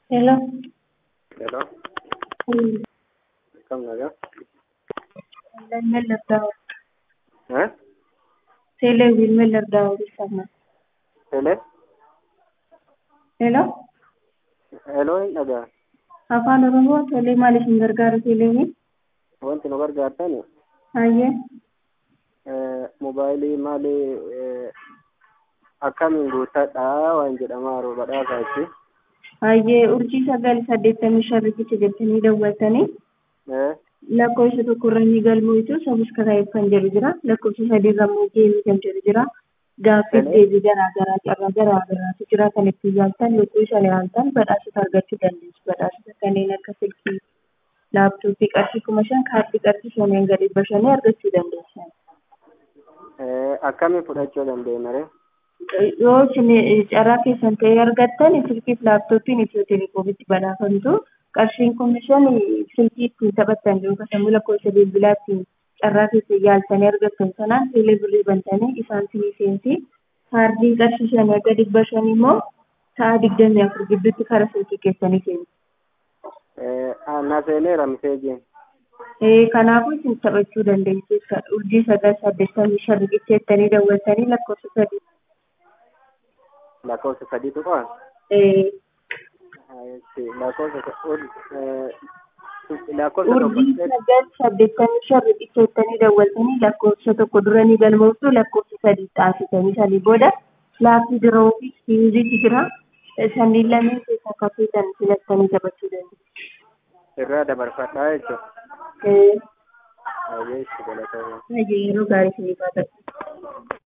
Hello. Hello, Hmm. kam nagaa? Lallai Laddaawwa. Eh? Teelee Wiilmee Laddaawwa ibsama. Hele? Hello. Heloo hin dhagaa. Afaan Oromoo tolee maal isin gargaaru teeleewwiin? Wanti nu gargaartani Hayyee. eh, mobaayilii maali eh, akkamiin guuttadhaa waan jedhamaaru badhaasaa itti. Hayyee urjii sagal saddeettamii shan riqicha jettanii dawwaltanii Eh? lakkoofsa tokko irra ni galmoitu sabiskaraayib kan jedhu jira lakkoofsa sadii irra immoo geemii kan jedhu jira gaaffiif Hello? deebii garaa garaa carraa garaa garaatu jira kan ittiin yaaltan yogguu isa yaaltan badhaasota argachuu dandeessu badhaasota kanneen akka silkii laaptooppii qarshii kuma shan kaardii qarshii shaniin gadi bashanii argachuu dandeessan. Eh, akkamiin fudhachuu dandeenya ree? yoo isin carraa keessan ta'ee argattan silkiif laaptooppiin itiyoo teleekoomitti badhaafamtu qarshiin komishan silkii ittiin taphattan yookaan sammuu lakkoofsa bilbilaa ittiin carraa keessa yaaltanii argattan sanaan teelee birrii bantanii isaan sinii seensi kaardiin qarshii shan erga dhibba shan immoo sa'a digdamii afur gidduutti karaa silkii keessanii seensi. Eh, ah, na seeneera miseejiin. Eh, Kanaafuu isin taphachuu dandeessu jechuudha. Urjii sagal saddeettamii shan riqicha jettanii daawwattanii lakkoofsa sadii. Lakkoofsa sadiitu qaba. Eh, Lakkoofsa ur- eh, lakkoofsa tokko urjii sagal saddeettamii shan riqicha jettanii daawwattanii lakkoofsa tokko dura ni galmooftu lakkoofsa sadii xaafitanii sanii booda laappii biroo fi siimiziitu jira. Sanniin lameen keessaa akka feetan filattanii taphachuu dandeessu. irraa dabarfadhaa jechuudha. Eh, Baay'ee itti galatoomaa. Yeroo gaarii isiniif haa ta'u.